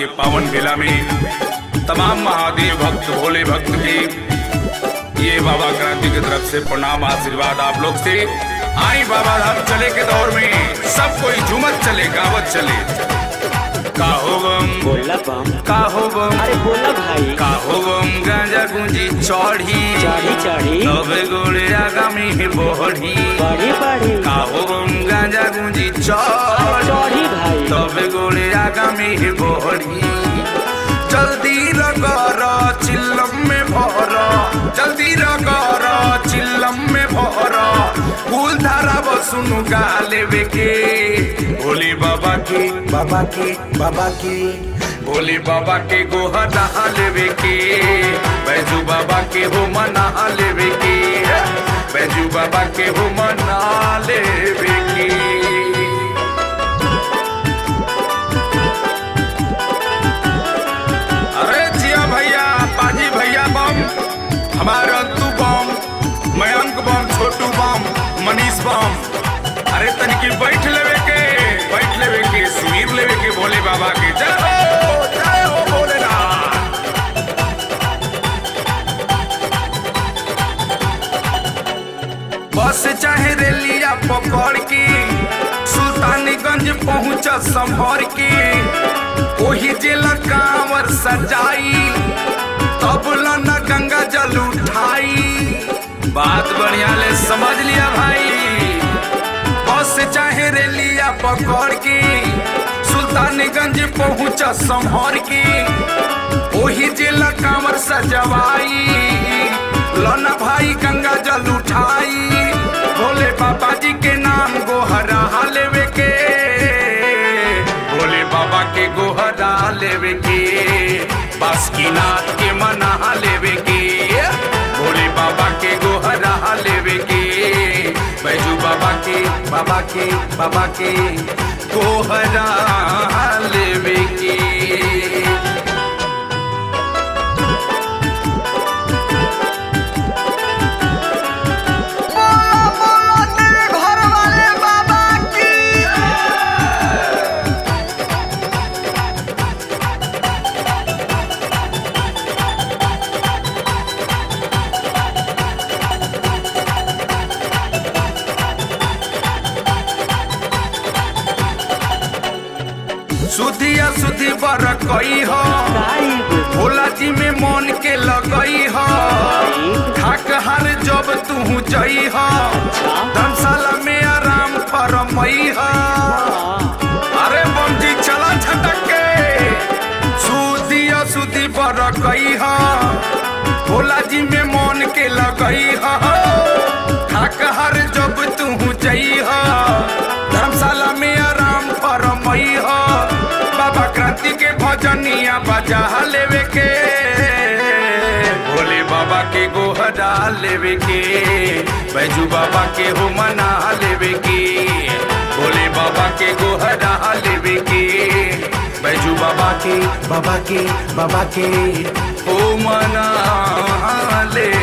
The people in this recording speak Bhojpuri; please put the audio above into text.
के पावन बेला में तमाम महादेव भक्त भोले भक्त के ये बाबा क्रांति की तरफ से प्रणाम आशीर्वाद आप लोग से आई बाबा धाम चले के दौर में सब कोई झूमत चले गावत चले का हो गम बोला बम का हो गम अरे बोला भाई का हो गम गांजा गुंजी चढ़ी चढ़ी चढ़ी तबे गोले आगामी बढ़ी बड़ी बड़ी का हो गम गांजा गुंजी चढ़ी चढ़ी भाई তবে গোলে আগামী বহরি জলদি রগর চিল্লম মে ভর জলদি রগর চিল্লম মে ভর ফুল ধারা বসুনু গালে বেকে ভোলে বাবা কে বাবা কে বাবা কে भोले बाबा के गोहा नहा लेवे के बैजू बाबा के हो मना लेवे के बैजू बाबा के हो मना लेवे के अरे जिया भैया पाजी भैया बम हमारे अंतु बम मयंक बम छोटू बम मनीष बम अरे तनिकी बैठ लेवे के बैठ लेवे के सुनीर लेवे के भोले बाबा के जय हो जय हो भोलेनाथ बस चाहे रेलिया पकड़ के सुल्तानीगंज पहुंच संभर के ओही जिला कांवर सजाई तब न गंगा जल उठाई बात बढ़िया ले समझ लिया भाई बस चाहे रेलिया पकड़ के सुल्तानीगंज पहुंच संभर के ओही जिला कांवर सजवाई लना भाई गंगा जल उठाई भोले बाबा जी के नाम गोहरा लेवे के भोले बाबा के गोहरा लेवे के बासुकीनाथ के मना लेवे के भोले बाबा के गोहरा लेवे के बैजू बाबा के बाबा के बाबा के गोहरा लेवे के सुधिया सुधी बर कई हो भोला जी में मन के लगई हो थक हर जब तू जई हो धर्मशाला में आराम फरमई हो अरे बमजी चला झटक के सुधिया सुधी बर कई हो भोला जी में मन के लगई हो थक हर जब तू जई हो धर्मशाला में आराम फरमई हो बाबा क्रांति के भजनिया बजा लेवे के भोले बाबा के गोहरा लेवे के बैजू बाबा के हो मना लेवे के भोले बाबा के गोहरा लेवे के बैजू बाबा के बाबा के बाबा के हो मना ले